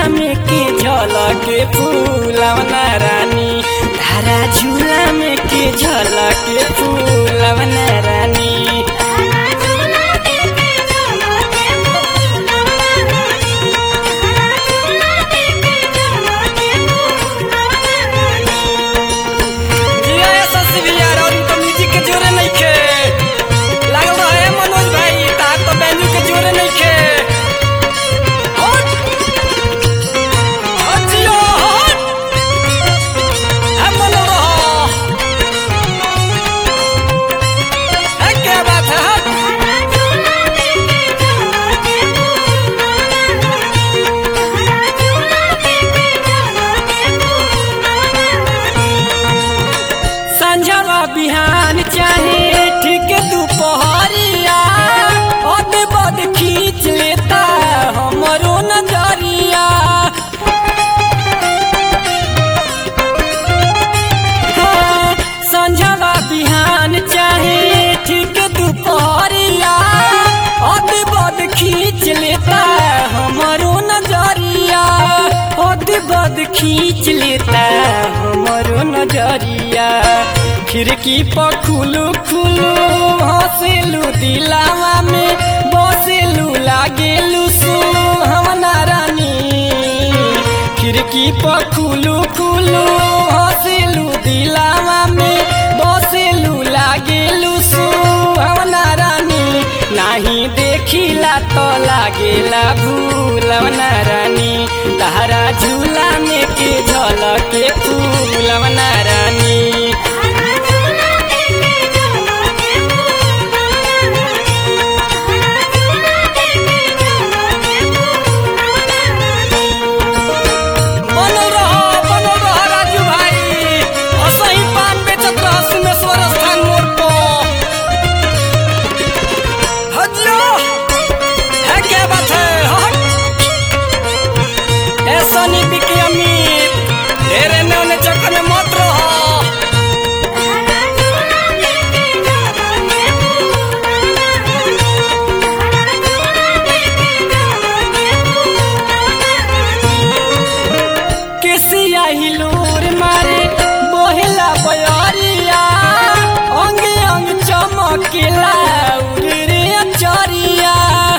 में के झलके फूलवना रानी तारा झूला में के झलके फूलवना रानी जिया ऐसा सिवियर और इनको म्यूजिक के जोरे नहीं खे लागल रहे मनोज भाई तार तो बैंजू के जोरे नहीं खे हट हट जियो हट है मनो रहो है क्या बात है हट संझवा बिहान चाहे ठीक दोपहरिया अद बद खींच लेता हमरो नजरिया हाँ, संझवा बिहान चाहे ठीक दोपहरिया अद बद खींच लेता हमरो नजरिया अद बद खींच लेता हमरो नजरिया खिड़की पर खुलू खुलू हंसेलू दिलावा में बसेलू लागेलू सुहावना रानी खिड़की पर खुलू खुलू हंसेलू दिलावा में बसेलू लागेलू सुहावना रानी नाही देखिला तो लागेला भूलवना रानी तारा झूला में के झलके फूलवना रानी बनल रहो बनल रहो राजू भाई असही पान बेचत रह सिंहेश्वर स्थान मोड़ पर हजियो है क्या बात है हट ऐसा नहीं बिकी अमीर ढेरे ने उन्हें चक्कर में मत रहो केसिया हिलोर मारे बोहेला बयरिया अंग अंग चमकेला उरे रे अचरिया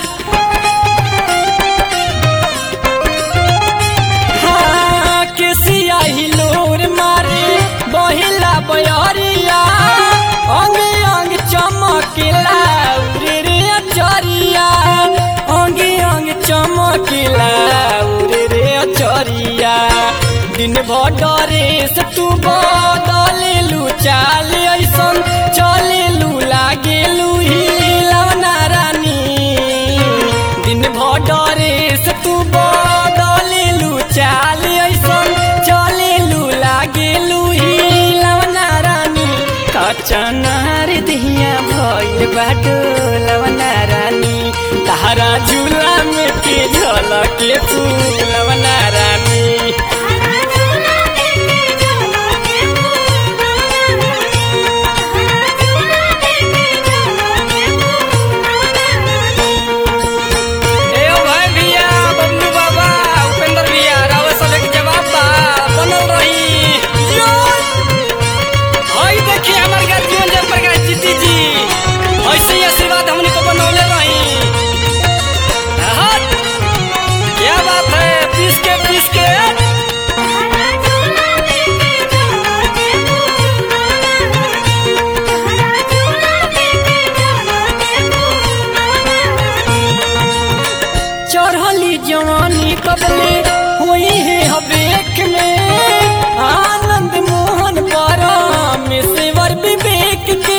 हाँ, केसिया हिलोर मारे बोहेला बयरिया अंग अंग चमकेला उरे रे अचरिया अंग अंग चमकेला उरे रे अचरिया दिन भर डरे से तू बदलेलू चाल ऐसन चलेलू लागेलू हिलवना रानी दिन भर डरे से तू बदलेलू चाल ऐसन चलेलू लागेलू हिलवना रानी कचनार दिया भइल बाटो लवना रानी तारा झूला में के झलके फूलवना रानी ए ओ भाई भैया बबलू बाबा उपेंद्र भैया रावत साले के जवाब बा बनल रही जियो हई देखिए हमार गार्जियन जय प्रकाश जीती जी ऐसे ही आशीर्वाद हमने को बनौले रही हट क्या बात है पीस के पीस के चढ़ली जवानी कबले हुई है हवेक में आनंद मोहन पारा में सेवर विवेक के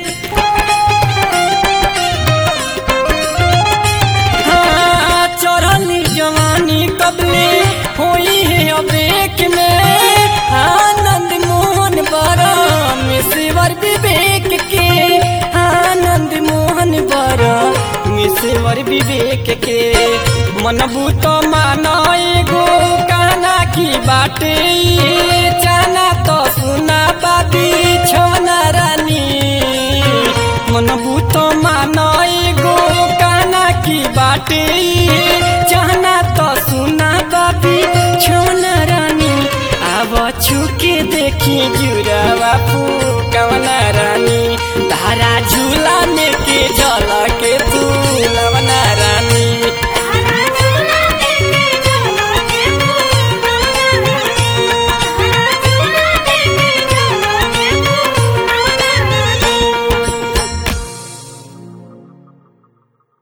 हाँ, चढ़ली जवानी कबले हुई है हवेक में आनंद मोहन पारा में सेवर विवेक के आनंद मोहन पारा मिसेवर विवेक के मनबू तो माना एगो कहना की बाटे ये जाना तो सुना बाबी छोना रानी मनबू तो माना एगो कहना की बाटे ये जाना तो सुना बाबी छुके देखी जुरावा कवना रानी तारा झूला के झलके तू लवना रानी